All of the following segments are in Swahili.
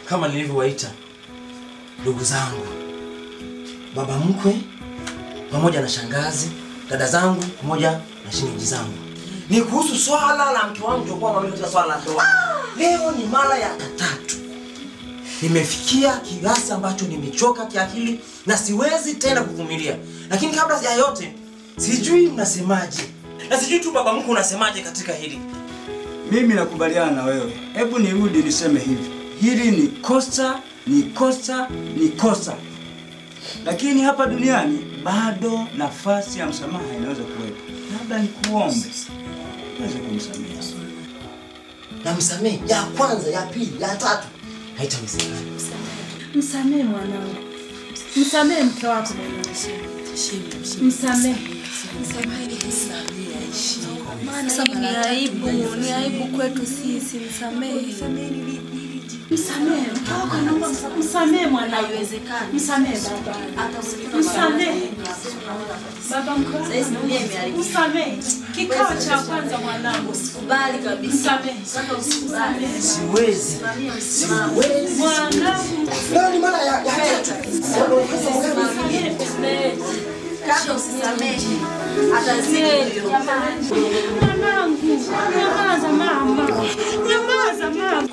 kama nilivyowaita ndugu zangu, baba mkwe pamoja na shangazi, dada zangu pamoja na shemeji zangu, ni kuhusu swala la mke wangu tulikuwa mwamini katika swala la ndoa. Leo ni mara ya tatu nimefikia kiasi ambacho nimechoka kiakili na siwezi tena kuvumilia. Lakini kabla ya yote, sijui mnasemaje, na sijui tu baba mkwe unasemaje katika hili. Mimi nakubaliana na wewe. Hebu nirudi niseme hivi, hili ni kosa, ni kosa, ni kosa, lakini hapa duniani bado nafasi ya msamaha inaweza kuwepo. Labda nikuombe uweze kumsamehe. Namsamehe ya kwanza, ya pili, ya tatu, haitawezekana. Msamehe mwanangu, msamehe mke wako mwanangu, msamehe. Maana hii ni aibu, ni aibu kwetu sisi. Msamehe. Msamehe mke wako, naomba msa- msamehe mwanangu, msamehe baba, msamehe baba mkwe wako, msamehe. Kikao cha kwanza mwanangu, Usikubali kabisa. msamehe, Sasa usikubali. Siwezi, siwezi. mwanangu, Leo ni mara ya, ya tatu. Kaka usisamehe. Atazidi hivyo. mwanangu, nyamaza mama, nyamaza mama.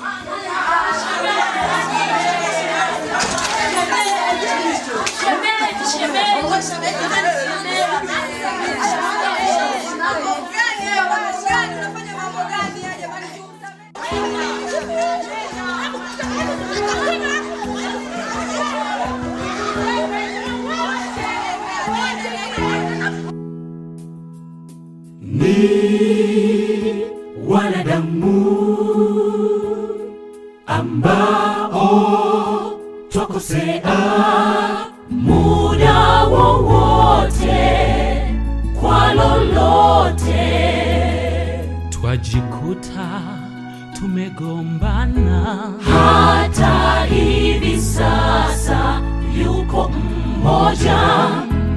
ni wanadamu ambao twakosea muda wowote kwa lolote twajikuta tumegombana hata hivi sasa yuko mmoja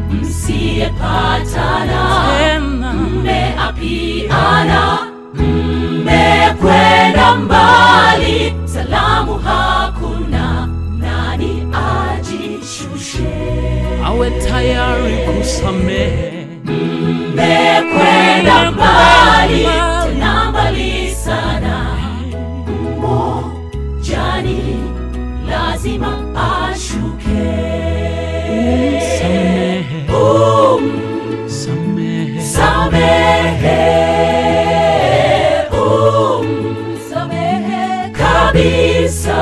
msiyepatana tena mmeapiana mmekwenda mbali salamu hakuna nani ajishushe awe tayari kusamehe mmekwenda mbali tena mbali sana mmojani lazima ashuke Samehe. Samehe. Umsamehe kabisa.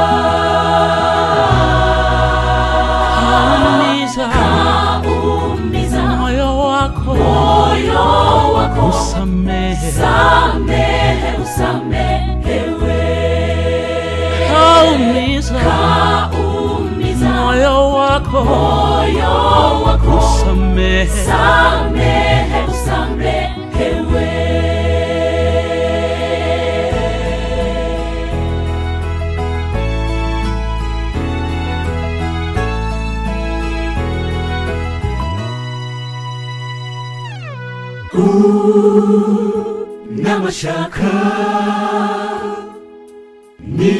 Kaumiza. Kaumiza. Moyo wako. Moyo wako. Usamehe. Samehe, usamehewe. Kaumiza. Kaumiza. Moyo wako. Moyo wako. Usamehe. Samehe, usamehewe. na mashaka ni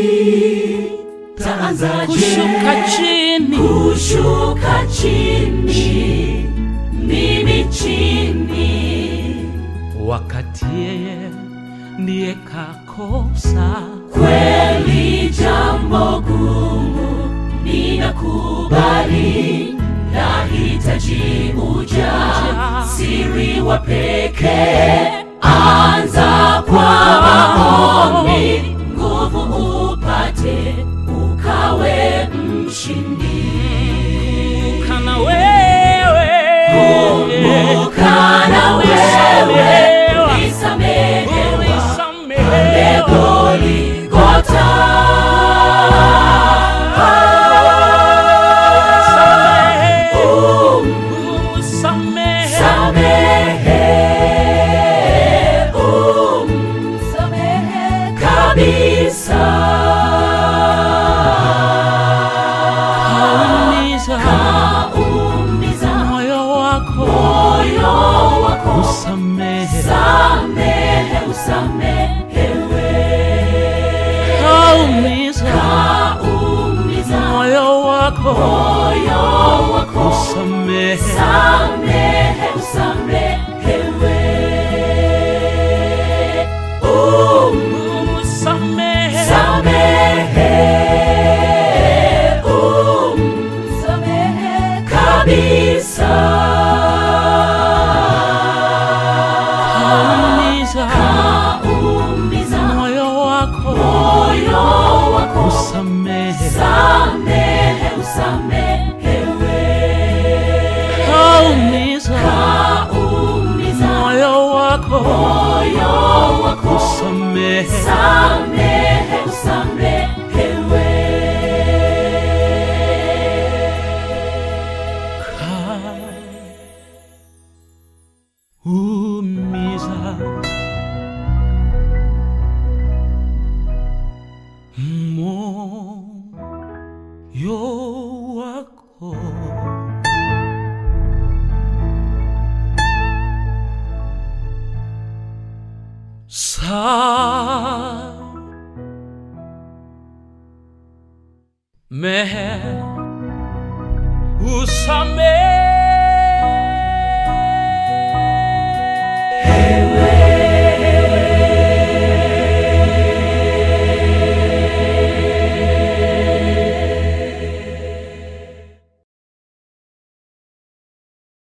taanzaje kushuka chini kushuka chini mimi chini wakati yeye ndiye kakosa kweli jambo gumu ninakubali nahitaji uja siri wa pekee anza kwa maombi nguvu upate ukawe mshindi kana wewe kumbuka na wewe ulisamehewa pale Goligota Samehe, umsamehe kabisa. Kaumiza, kaumiza moyo wako, moyo wako usamehe, samehe, usamehewe. Kaumiza, wako moyo wako usamehe samehe usamehewe umsamehe samehe umsamehe kabisa kaumiza umiza moyo wako moyo wako usamehe samehe usamehewe kaumiza umiza moyo wako moyo wako usamehe samehe usamehewe umiza moyo wako samehe usamehe